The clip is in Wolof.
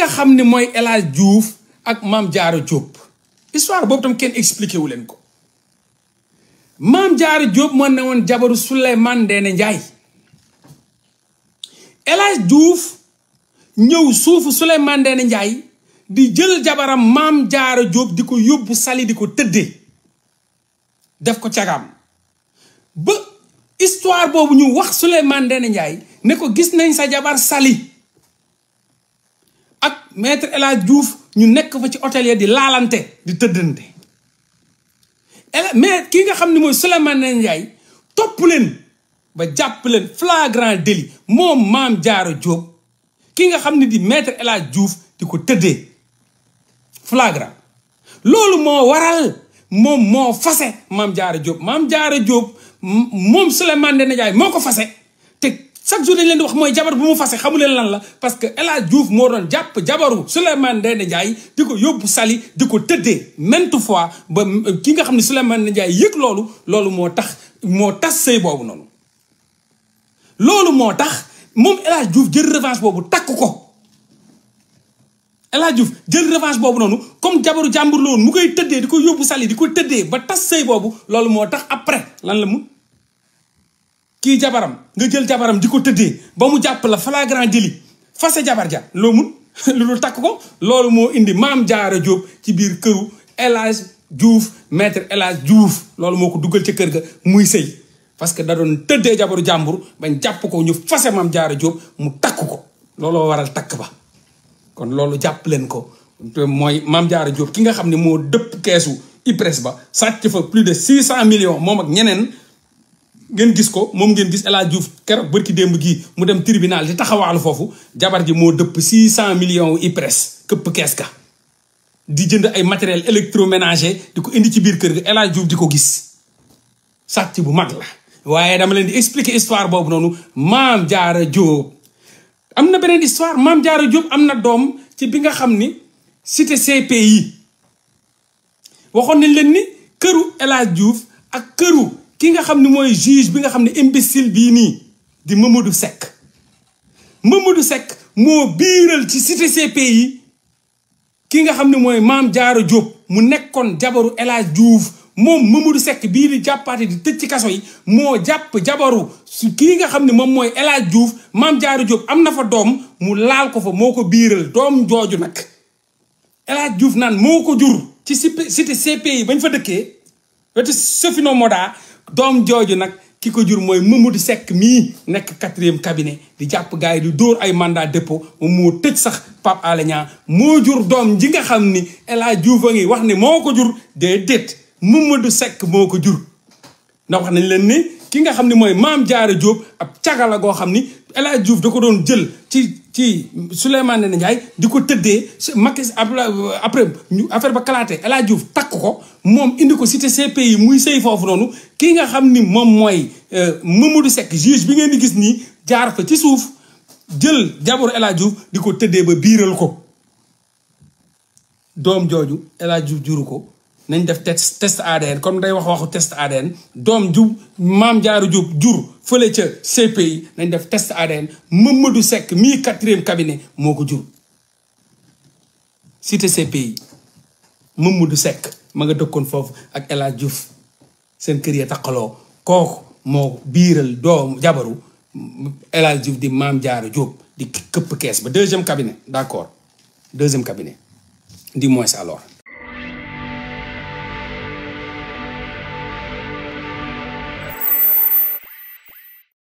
nga xam ne mooy El Hadj Diouf ak Maam Jaara Diop histoire boobu tam kenn expliqué wu leen ko Maam Jaara Diop moo ne woon jabaru Souleymane Ndéné Ndiaye El Hadj Diouf ñëw suufu Souleymane Ndéné Ndiaye di jël jabaram Maam Jaara Diop di ko yóbbu sali di ko tëddee def ko cagaam ba histoire boobu ñu wax Souleymane Ndéné Ndiaye ne ko gis nañ sa jabar sali ak maître El Hadj Diouf ñu nekk fa ci hôtel ya di laalante di tëddante mais ki nga xam ne mooy Souleymane Ndéné Ndiaye topp leen ba jàpp leen flagrant délit moom Maam Jaara Diop ki nga xam ne di maître El Hadj Diouf di ko tëddee flagrant loolu moo waral moom moo fase Maam Jaara Diop Maam Jaara Diop moom Souleymane Ndéné Ndiaye moo ko fase te chaque jour dañ leen di wax mooy jabar bu mu fase xamu leen lan la parce que El Hadj Diouf moo doon jàpp jabaru Souleymane Ndéné Ndiaye di ko yóbbu sali di ko tëddee maintes fois ba ki nga xam ne Souleymane Ndéné Ndiaye yëg loolu loolu moo tax moo tas sëy boobu noonu loolu moo tax moom El Hadj Diouf jël revanche boobu takk ko El Hadj Diouf jël revanche boobu noonu comme jabaru jàmbur la woon mu koy tëddee di ko yóbbu sali di ko tëddee ba tas sëy boobu loolu moo tax après lan la mu kii jabaram nga jël jabaram di ko tëddee ba mu jàpp la flagrant délit fase jabar ja loo mun lu dul takk ko loolu moo indi Maam Jaara Diop ci biir këru El Hadj Diouf maître El Hadj Diouf loolu moo ko duggal ci kër ga muy sëy parce que da doon tëddee jabaru jàmbur bañ jàpp ko ñu fase Maam Jaara Diop mu takk ko looloo waral takk ba kon loolu jàpp leen ko mooy Maam Jaara Diop ki nga xam ne moo dëpp keesu IPRES ba sàcc fa plus de six cent millions moom ak ñeneen ngeen gis ko moom ngeen gis El Hadj Diouf keroog bërki démb gii mu dem tribunal di taxawaalu foofu jabar ji moo dëpp six cent millions wu IPRES këpp kees ka di jënd ay matériel électroménager di ko indi ci biir kër ga El Hadj Diouf di ko gis sàcc bu mag la waaye dama leen di expliquer histoire boobu noonu Maam Jaara Diop am na beneen histoire Maam Jaara Diop am na doom ci bi nga xam ni cité CPI waxoon nañ leen ni këru El Hadj Diouf ak këru ki nga xam ne mooy juge bi nga xam ne imbécile bii nii di Mamadou Seck Mamadou Seck moo biiral ci cité CPI ki nga xam ne mooy Maam Jaara Diop mu nekkoon jabaru El Hadj Diouf moom Mamadou Seck bii di jàppaate di tëj ci kaso yi moo jàpp jabaru su kii nga xam ne moom mooy El Hadj Diouf Maam Jaara Diop am na fa doom mu laal ko fa moo ko biiral doom jooju nag El Hadj Diouf naan moo ko jur ci cité CPI bañ fa dëkkee wetu Sofino Moda doom jooju nag ki ko jur mooy Mamadou Seck mii nekk quatrième cabinet di jàpp gars yi di dóor ay mandat dépôt moom moo tëj sax Pape Alé Niang moo jur doom ji nga xam ni El Hadj Diouf a ngi wax ne moo ko jur déedéet Mamadou Seck moo ko jur ndax wax nañ leen ni ki nga xam ne mooy Maam Jaara Diop ab cagala goo xam ni El Hadj Diouf da ko doon jël ci ci Souleymane Ndéné Ndiaye di ko tëddee Macky après ñu affaire ba kalaate El Hadj Diouf takk ko moom indi ko cité CPI muy sëy foofu noonu ki nga xam ni moom mooy Mamadou Seck juge bi ngeen di gis nii jaar fa ci suuf jël jabaru El Hadj Diouf di ko tëddee ba biiral ko doom jooju El Hadj Diouf juru ko nañ def test test ADN comme day wax waxu test ADN doom ju Maam Jaara Diop jur fële ca CPI nañ def test ADN Mamadou Seck mii quatrième cabinet moo ko jur cité CPI Mamadou Seck ma nga dëkkoon foofu ak El Hadj Diouf seen kër ya taqaloo kooku moo biiral doom jabaru El Hadj Diouf di Maam Jaara Diop di këpp kees ba deuxième cabinet d'accord deuxième cabinet dis-moi alors